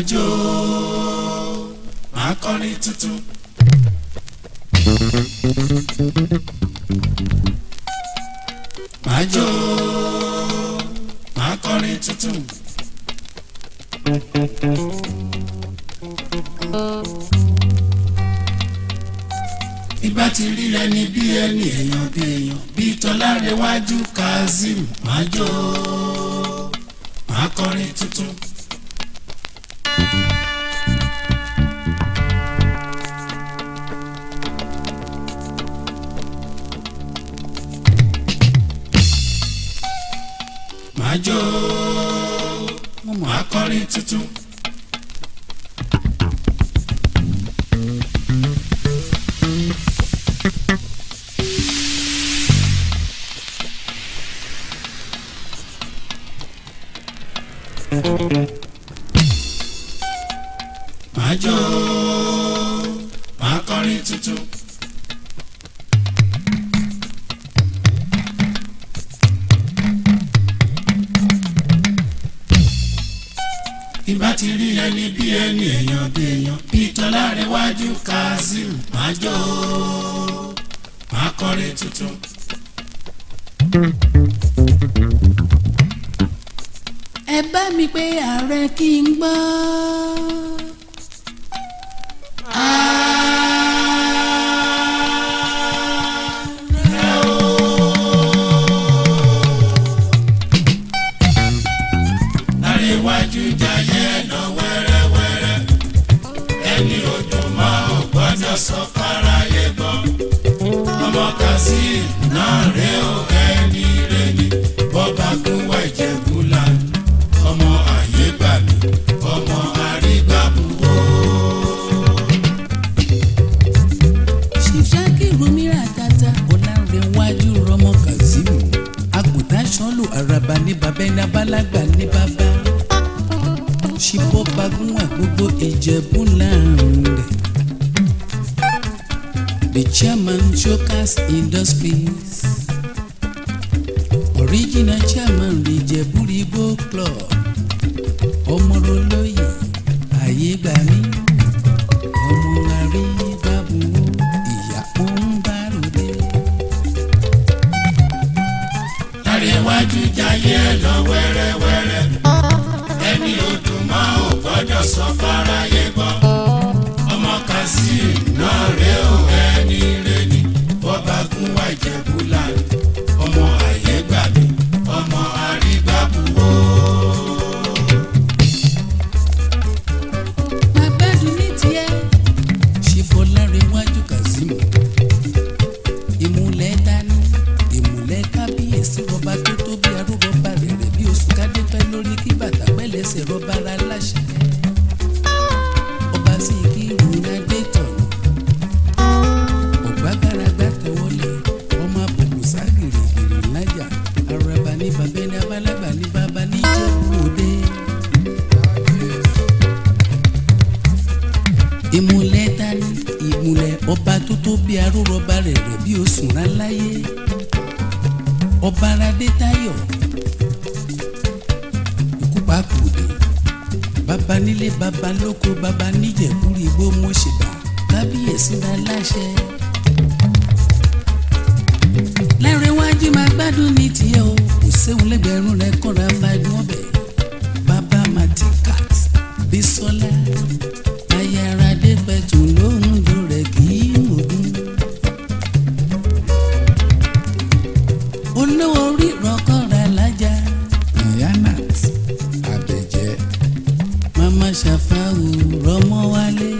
máa jó máa kọrin tuntun. máa jó máa kọrin tuntun. ìbá ti rí ẹni bí ẹni èèyàn bí èèyàn bí tọ́lárẹ̀wájú kazeem máa jó máa kọrin tuntun. máa jó máa kọrin tuntun. máa jó máa kọrin tuntun. ìbá ti rí ẹni bí ẹni èèyàn bí èèyàn bí tọ́lárẹ̀wájú kazeem máa jó máa kọrin tuntun. ẹ bá mi pé ààrẹ kí n gbọ́. Láríwájú jayé lọ wẹ́rẹ́wẹ́rẹ́ ẹni ojú mọ́ ò gbọ́dọ̀ sọ fáráyé gbọ́ ọmọ kazeem náà rè ó ẹni rè ní bọ́ba kún wá ìjẹ̀bú lánàá ọmọ àyè gbà mí ọmọ àrígbàbùwò. ṣìṣàkì rumira tata ọ̀làǹrẹ̀wájú rọmọ kazeem àgùntàn sọ́lù àràbà ní bàbá ẹni abálágbà ní bàbá ṣìbọ́ bagún àgbogbo ìjẹ̀bú láàrin rẹ̀. The chairman Jokers Industries original chairman Ìjẹ̀bú-Igbó club ọmọrọlóyè ayégbàmí ọmọ àríbábùwò ìyá òǹbàròdé. Láríwájú jayé lọ wẹ́rẹ́wẹ́rẹ́ ẹni ojú mọ́ ò gbọ́dọ̀ sọ fáráyé gbọ́ ọmọ kazeem náà rè ó ẹni rè ní bọ́ba kún wá ìjẹ̀bú lánàá ọmọ àyè gbà mí ọmọ àrígbàbùwò. máa gbádùn ní tiẹ̀. ṣìfọ̀lárẹ̀wájú kazeem ìmùlẹ̀ dání ìmùlẹ̀ kábíyèsí rọba tó tó bí arúgbọ́ba rẹ̀ rẹ̀ bí oṣù kádépẹ́ lórí kí bàtà pẹ́lẹ́sẹ̀ rọba ara láṣẹ. ọba sì kí ìrùnadé tọ̀nà ọ̀gbágaragba tẹ̀wọ́lé ọmọ àbùkù ságìrìgìrì lájà araba ní bàbá ní abálágbà ní bàbá ní ìjẹ̀bú òde. ìmùlẹ̀ dání ìmùlẹ̀ ọba tó tó bí arúrọba rẹ̀ rẹ̀ bí oṣù ráláyé ọba aládé táyọ̀ ikú pàkúdé bàbá nílé bàbá lóko bàbá níjẹ̀kúrì igbó mọ̀ṣẹ̀bà kábíyèsí ra láṣẹ. lárẹ̀wájú máa gbádùn ní tiẹ̀ o kò séun lẹ́gbẹ̀rún rẹ̀ kọ́ra máa dún ọbẹ̀ bàbá matikat bísọ́lá ayaradé pẹ̀tù lóhùn jù rẹ̀ kì í mọ̀gún. olówó orí rọkọ̀ra lájà nayanat abẹ́jẹ́ mama ṣàfàwù rọmọ wálé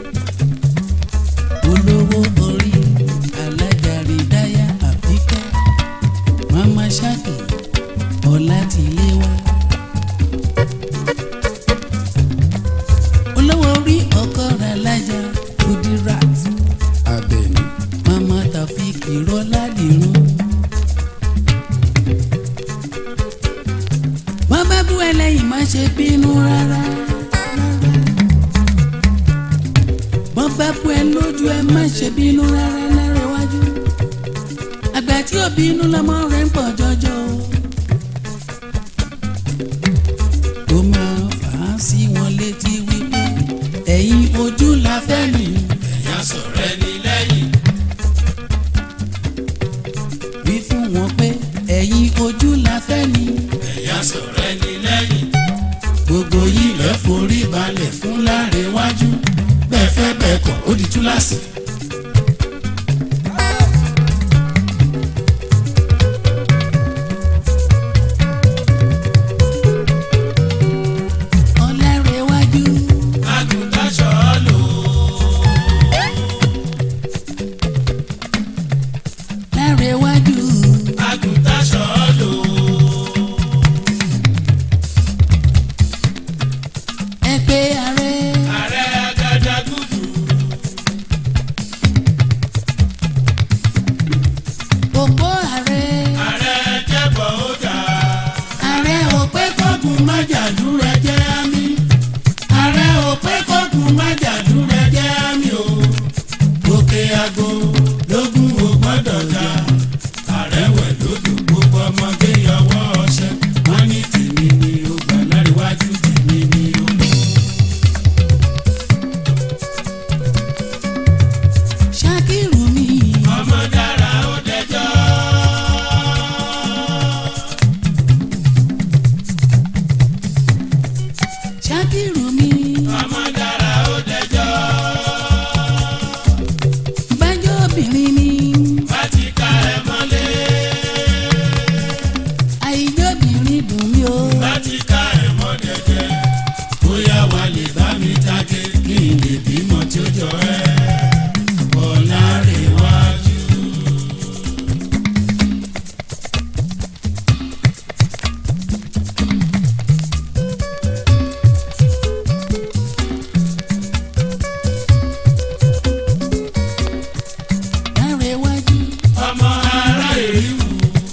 olówó orí alájà rìdáyà àbíkẹ́ mama ṣáàkì ọ̀làtìléwá. olówó orí ọkọ rẹ̀ lájà kudirat abẹni mama tafik ìrọládìrún. wọ́n bá bú ẹlẹ́yìn má ṣe bínú rárá. wọ́n bá bú ẹ lójú ẹ má ṣe bínú rárá lárẹ́wájú. àgbà tí ò bínú lọ́mọ rẹ̀ ń pọ̀ jọjọ o. ó máa fà á sí wọn létí wípé ẹ̀yin ojú la fẹ́ mi. ẹ̀yà sọ̀rọ̀ ẹni lẹ́yìn wí fún wọn pé ẹ̀yin ojú la fẹ́ mi. ẹ̀yà sọ̀rọ̀ ẹni lẹ́yìn gbogbo yìí ilẹ̀ forí balẹ̀ fún Lárewájú bẹ́ẹ̀ fẹ́ bẹ́ẹ̀ kọ̀ ó di túláàsì. Ọlárewájú àgùntàn ṣọ́ọ̀lù Lárewájú àgùntàn ṣọ́ọ̀lù ẹ pé ààrẹ ààrẹ Agadagudu òpó ààrẹ ààrẹ jẹ́bọ̀ ó dà ààrẹ òpé kọ́kùn májàdúrà jẹ́ àmì ààrẹ òpé kọ́kùn májàdúrà jẹ́ àmì o òkè àgbo lógún ò gbọ́dọ̀ dá ààrẹ wẹ̀ lódò gbogbo ọmọge yọwọ́ ọṣẹ wọn ní tèmi ni ó gbà Lárewájú tèmi ni ó lò. Ṣakiru mi ọmọ dára ó dẹjọ́ Ṣakiru mi ọmọ dára ó dẹjọ́ bájọ́ obìnrin ni bá ti ká ẹ mọ́lé àìjọ́bìnrin dùn mí o bá ti ká ẹ mọ́ dẹ̀dẹ̀ bóyá wà lè bá mi jáde kí n lè bímọ tí ó jọ ẹ́ Ọlárewájú. Lárewájú ọmọ ará ìrìwù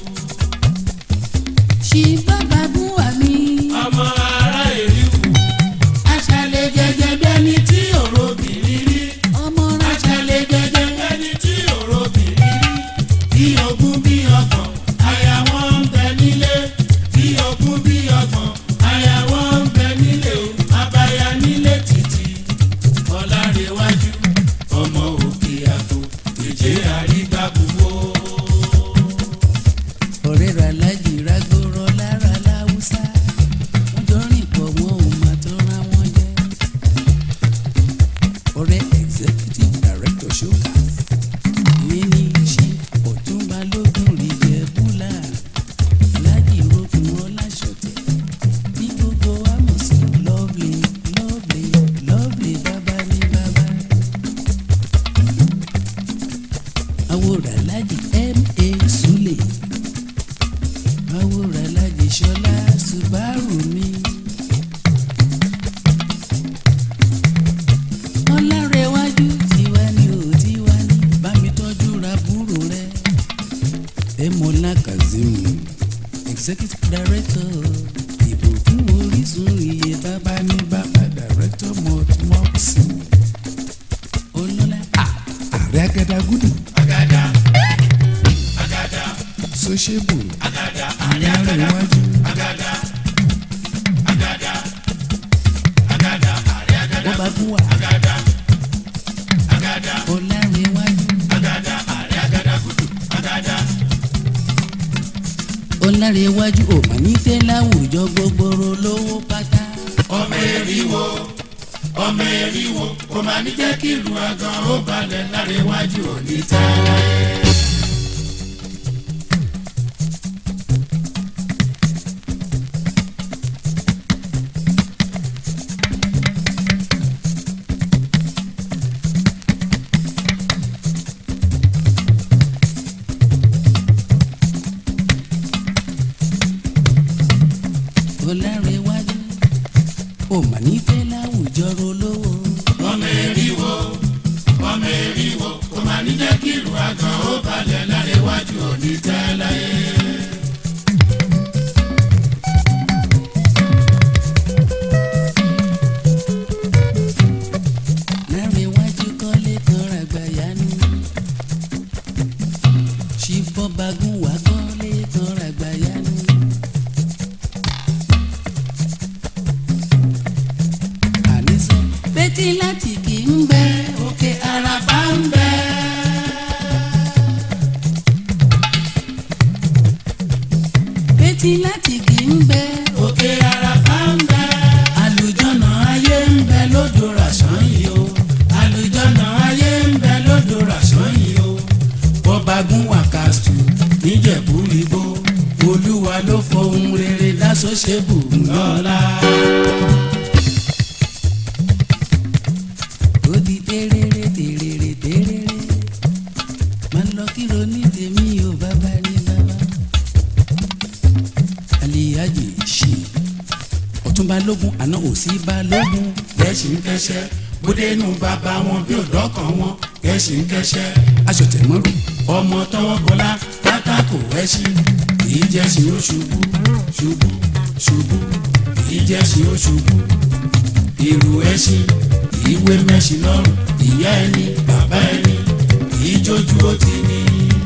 ṣì bàbá gún wà mí ọmọ ará ìrìwù aṣálẹ̀ jẹjẹ bẹ́ni tí òrò bìrì rí ọmọ rẹ aṣálẹ̀ jẹjẹ bẹ́ni tí òrò bìrì rí bí ogún bí ọgbọ̀n aya wọn ń bẹ nílé bí ogún bí ọgbọ̀n aya wọn ń bẹ nílé o abaya nílé títì Ọlárewájú ọmọ òkè àgbo èjé àrígbàbùwò. ọ̀rẹ́ rà lájì rágbóró lára láwùsá wọ́n jọ rìn pọ̀ wọn ò mà tó ra wọn jẹ. ọ̀rẹ́ executive director showcase ìwé ní ṣe ọ̀túnba lógún rí jẹ búlà lájì rókun ọláṣọ̀tẹ̀ ní gbogbo àmọ̀sí lovely lovely lovely bàbá ní bàbá. àwòrán lájì ma sule àwòrán lájì ṣọlá subaru mi. Ọlárewájú tiwa ni ò tiwa ni bá mi tọ́jú ra búrò rẹ̀. Ẹ̀mọ́lá Kazeem executive director ìbùkún orísun iye bàbá ní bàbá director mọ̀tìmọ́sì. Olọ́lá ààrẹ Agadagudu Agada Agada Sociable Agada ààrẹ Ọlárewájú Agada Agada Agada ààrẹ Agada bọ́ba fún wa Agada Agada Ọlárewájú Agada ààrẹ Agadagudu Agada Ọlárewájú ò mà ní tẹ́ láwùjọ gbogbooro lówó pátá. ọmọ eriwo ọmọ eriwo kò máa ní jẹ́ kí ìlú agan ó balẹ̀ Lárewájú òní tẹ́lẹ̀. Ọlárewájú ò mà ní tẹ́ láwùjọ rolówó. ọmọ eriwo ọmọ eriwo kò máa ní jẹ́ kí ìlú agan ó balẹ̀ Lárewájú òní tẹ́lẹ̀. Lárewájú kọ́lé kan ràgbàyanu. Ṣìbọ́bagún wà kọ́lé kan ràgbàyanu. betí láti kì í ń bẹ òkè àràfà ń bẹ. betí láti kì í ń bẹ òkè àràfà ń bẹ. àlùjọ́nà ayé ń bẹ lódò ràṣán yìí o àlùjọ́nà ayé ń bẹ lódò ràṣán yìí o bọ́bagún wàkàtú níjẹ̀bú igbó olúwa ló fohùn rere dásọ́ṣẹ́bù ńlọ́lá. ó di tẹ́rẹ́rẹ́ tẹ́rẹ́rẹ́ tẹ́rẹ́rẹ́ máa lọ kíro ní tèmi ò bàbá ní bàbá. aliyaji ṣe ọ̀tún balógun àná òsì balógun kẹ́sì ń kẹ́sẹ́ bódénú bàbá wọn bí òdọ́kàn wọn kẹ́sì ń kẹ́sẹ́ aṣọ tẹ̀mọ́rù ọmọ tọwọ́ bọlá pátákó ẹṣin kìí jẹ́ sí ó ṣubú ṣubú ṣubú kìí jẹ́ sí ó ṣubú ìrù ẹṣin kìí wé mẹ́ṣin lọ́rùn ìyá ẹni bàbá ẹni kìí jójú ó ti ní.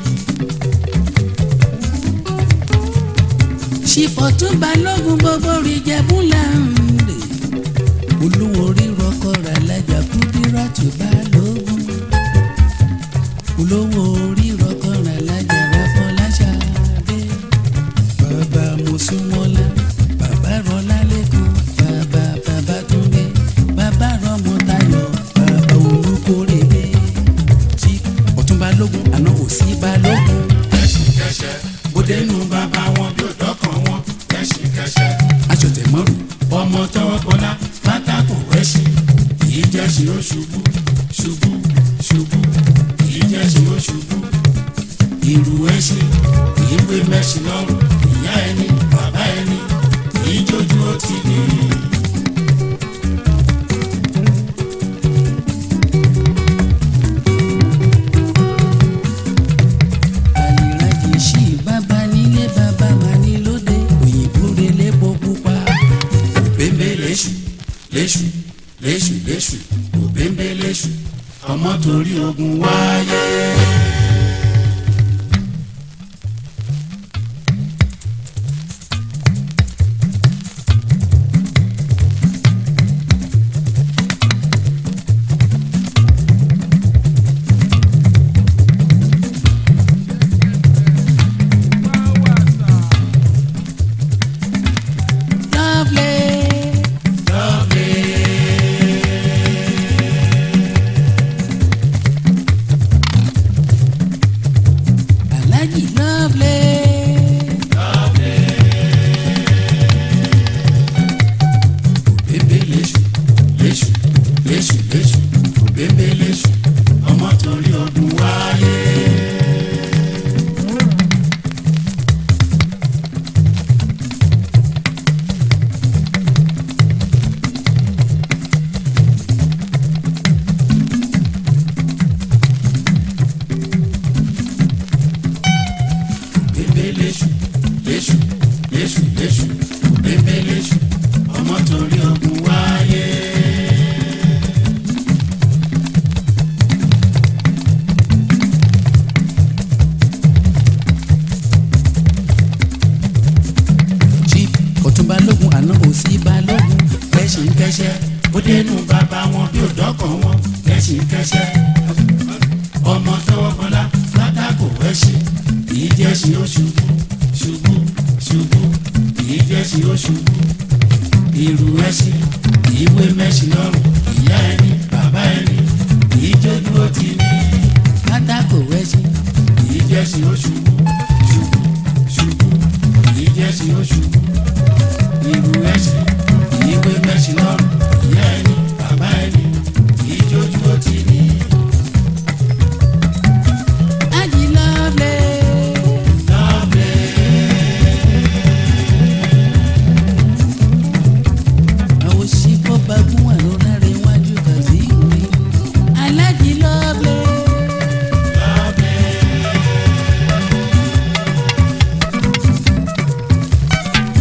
ṣìfọ̀tún balógun gbogbo rí jẹ́bú láǹdè olówó rírọ kọ́ra lájà kúdírà tó balógun olówó rírọ kọ́ra lájà ráfọláṣadé bàbá mùsùlùmọ́lá bàbá rọlá lẹ́kọ̀ọ́ bàbá bàbá túnbẹ bàbá rọmọtayọ bàbá olùkórèdè tí ọ̀tún balógun àná òsì balógun kẹ́sì kẹ́sẹ́ bódénú bàbá wọn bí òdọ́kàn wọn kẹ́sì kẹ́sẹ́ aṣọ tẹ̀mọ́rù ọmọ tọwọ́ bọlá pátákó ẹṣin kìí jẹ́ sí ó ṣubú ṣubú ṣubú kìí jẹ́ sí ó ṣubú ìrù ẹṣin kìí wé mẹ́ṣin lọ́rùn ìyá ẹni bàbá ẹni kìí jójú ó ti ní. àlìrájì sí bàbá nílé bàbá máa ní lóde òyìnbó relé bó pupa. òbẹ́ńbẹ́ léṣù léṣù léṣù léṣù òbẹ́ńbẹ́ léṣù ọmọ torí ogun wáyé. lovely. Alhaji lovely. òbẹ́ńbẹ́ léṣù léṣù léṣù léṣù òbẹ́ńbẹ́ léṣù ọmọ torí ogun wáyé. òbẹ́ńbẹ́ léṣù léṣù léṣù léṣù òbẹ́ńbẹ́ léṣù ọmọ torí ogun wáyé. Chief ọ̀tún balógun àná òsì balógun. kẹ́sì ń kẹ́sẹ́ ó dénú bàbá wọn bí òdọ́kàn wọn kẹ́sì ń kẹ́sẹ́ ọmọ tọwọ́ bọlá pátákó ẹṣin kìí jẹ́ sí ó ṣubú ṣubú ṣubú kìí jẹ́ sí ó ṣubú ìrù ẹṣin kìí wé mẹ́ṣin lọ́rùn ìyá ẹni bàbá ẹni kìí jójú ó ti ní pátákó ẹṣin. kìí jẹ́ sí ó ṣubú ṣubú ṣubú kìí jẹ́ sí ó ṣubú ìrù ẹṣin kìí wé mẹ́ṣin lọ́rùn ìyá ẹni bàbá ẹni kìí jójú ó ti ní. Alhaji lovely. àwọn òṣìkò bagún wà lórí iwájú kàzí ìwé. Alhaji lovely.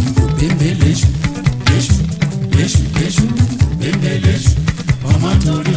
òbẹ́ńbẹ́ léṣù léṣù léṣù léṣù òbẹ́ńbẹ́ léṣù ọmọ torí